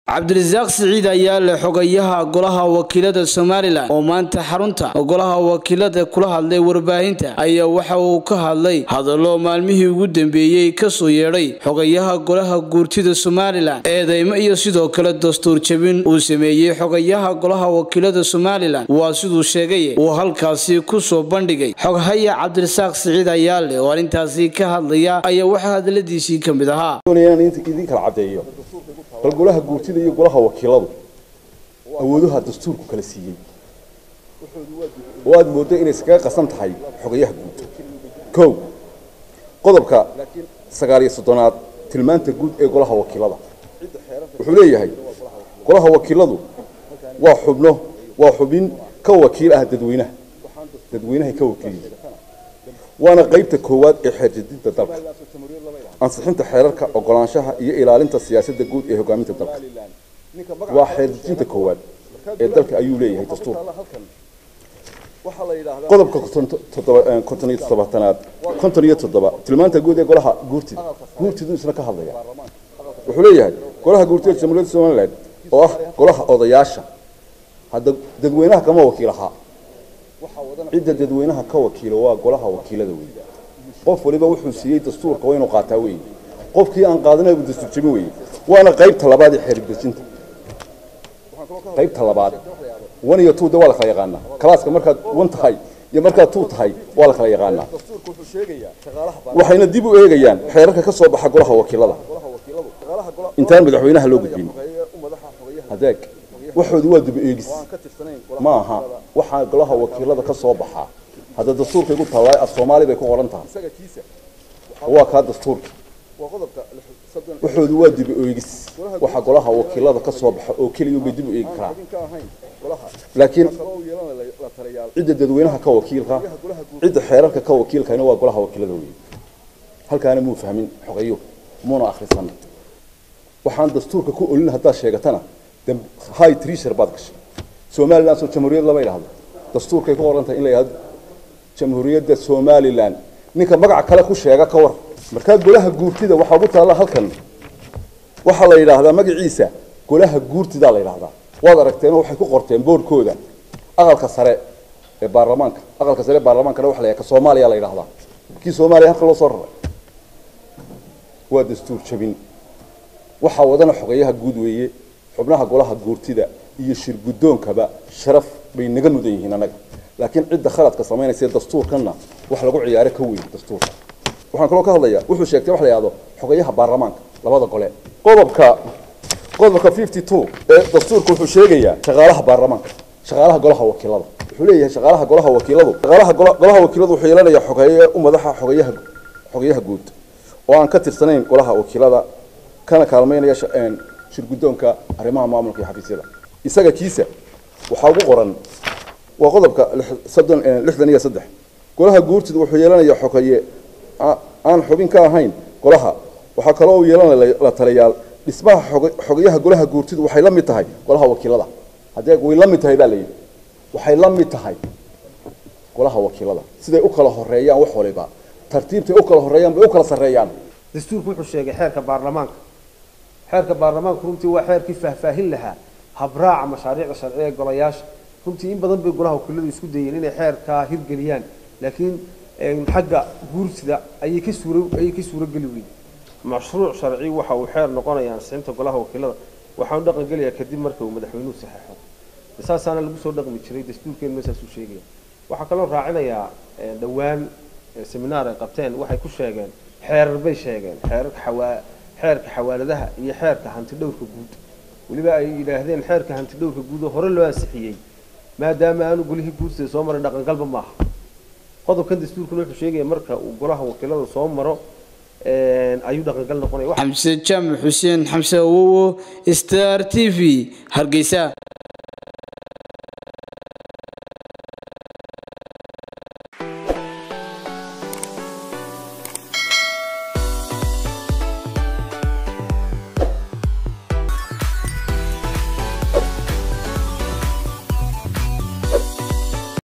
cabdirasaaq siciid ayaa leh xogayaha golaha wakiilada somalilan oo maanta xarunta golaha wakiilada kula hadlay warbaahinta ayaa waxa uu ka hadlay hadallo maalmihii ugu dambeeyey kasoo yeedhay xogayaha golaha guurtida somalilan eedeymo iyo sidoo kale dastuur jabin uu sameeyey xogayaha golaha wakiilada somalilan waa siduu sheegay uu halkaasi kusoo bandhigay xoghaya cabdirasaaq siciid ayaa leh oo arrintaasi ka hadlaya ayaa waxaa hadaladiisii ka mid ahaa idin kala cadeeyo bal golaha guurtida iyo golaha wakiiladu awoodaha dastuurku kala siiyey oo aad mooddo inay iskaga qasan tahay xogayaha guud kow qodobka sagaal iyo soddonaad tilmaanta guud ee golaha wakiilada wuxuu leeyahay golaha wakiiladu waa xubno waa xubin ka wakiil ah dadweynaha dadweynahay ka wakiilyihiin waana qaybta koowaad ee xeerjadinta dalka ansixinta xeerarka ogolaanshaha iyo ilaalinta siyaasadda guud ee hogaaminta dalka waa xeerjadinta koowaad ee dalka ayuu leeyahay dastuurka qodobka konton iyo toddobaatanaad konton iyo toddoba tilmaanta guud ee golaha guurtida guurtidu isna ka hadlaya wuxuu leeyahay golaha guurtida jamhuuriyadda somaliland oo ah golaha odayaasha hadda dadweynaha kama wakiil ahaa cidda dadweynaha ka wakiilo waa golaha wakiilada wey qof waliba wuxuu siiyey dastuurka waa inuu qaataa wey qofkii aan qaadanaybu dastuur jabin wey waana qaybta labaad ee xeerdejinta qaybta labaad one iyo two de waa la kala yaqaanaa kalaaska markaad one tahay iyo markaad two tahay waa la kala yaqaanaa waxayna dib u eegayaan xeerarka ka soo baxa golaha wakiilada intaan madaxweynaha loo gudbin adeeg waxoodu waa dib eegis ma aha waxaa golaha wakiilada ka soo baxaa hadda dastuurka igu tallaay af soomaali bay ku qoran tahay waa kaa dastuurka waxoodu waa dib eegis waxa golaha wakiilada ka soo baxa oo keliya bay dib u eegi karaa laakiin cidda dadweynaha ka wakiilka cidda xeerarka ka wakiilkana waa golaha wakiilada wey halkaana muu fahmin xogayo muuna akhrisan waxaan dastuurka ku olin haddaad sheegatana high treasure baad gashay somaliland soo jamhuuriyad lama yidhaahdo dastuurkay ku qoran tahay in la yidhahdo jamhuuriyadda somaliland ninka magaca kale ku sheega ka war markaa golaha guurtida waxaa ugu taalla halkan waxaa la yidhaahdaa magaciisa golaha guurtidaa la yidhahdaa waad aragteen waxay ku qorteen boorkooda aqalka sare ee baarlamaanka aqalka sare ee baarlamaankana waxa la yidhahda ka soomaaliya la yidhahdaa kii soomaaliya halka loo soo raray waa dastuur jabin waxaa wadana xogayaha guud weeye xubnaha golaha guurtida iyo shir guddoonkaba sharaf bay naga mudan yihiin annaga laakiin cidda khaladka samaynaysa dastuurkanna wax lagu ciyaaro ka weyn dastuurka waxaan kaloo ka hadlayaa wuxuu sheegtay wax la yidhahdo xogayaha baarlamaanka labada gole qodobka qodobka fifty two ee dastuurka wuxuu sheegayaa shaqaalaha baarlamaanka shaqaalaha golaha wakiilada wuxuu leeyahay shaqaalaha golaha wakiiladu shaqaalaha golaha wakiiladu wuxuu yeelanayaa xogeeye u madaxa xogayaha xogayaha guud oo aan ka tirsanayn golaha wakiilada kana kaalmaynaya shirguddoonka arrimaha maamulka iyo xafiisyada isaga kiisa waxaa ugu qoran waa qodobka soddon lixdan iyo saddex golaha guurtida wuxuu yeelanayaa xogeeye aan xubin ka ahayn golaha waxaa kaloo uu yeelanaya la taliyaal dhismaha xogayaha golaha guurtidu waxay la mid tahay golaha wakiilada haddee way la mid tahay baa layidhi waxay la mid tahay golaha wakiilada siday u kala horeeyaan wax waliba tartiibtay u kala horeeyaan bay u kala sarreeyaan dastuurku wuxuu sheegay xeerka baarlamaanka xeerka baarlamaanku runtii waa xeerkii faahfaahin lahaa habraaca mashaariicda sharciga ee golayaasha runtii in badan bay golaha wakiiladu isku dayeen inay xeerkaa hirgeliyaan laakiin xagga guursida ayay ka suura ayay ka suurageli weyday mashruuc sharci waxa uu xeer noqonaya ansixinta golaha wakiilada waxaanu dhaqan gelayaa kadib marka uu madaxweynuhu saxeexo saasaana lagu soo dhaqmi jiray dastuurkeenuna saasuu sheegaya waxaa kaloo raacinayaa dhowaan seminaar ay qabteen waxay ku sheegeen xeerar bay sheegeen xeerarka xawaa xeerka xawaaladaha iyo xeerka hanti dhowrka guud weliba ay yidhaahdeen xeerka hanti dhowrka guud oo hore loo ansixiyey maadaama aanu golihii guursida soo maray dhaqangalba maaha qodobkan dastuurkuna wuxuu sheegaya marka uu golaha wakiilada soo maro ayuu dhaqangal noqonaya xamse jaamac xuseen xamse awowo star t v hargeysa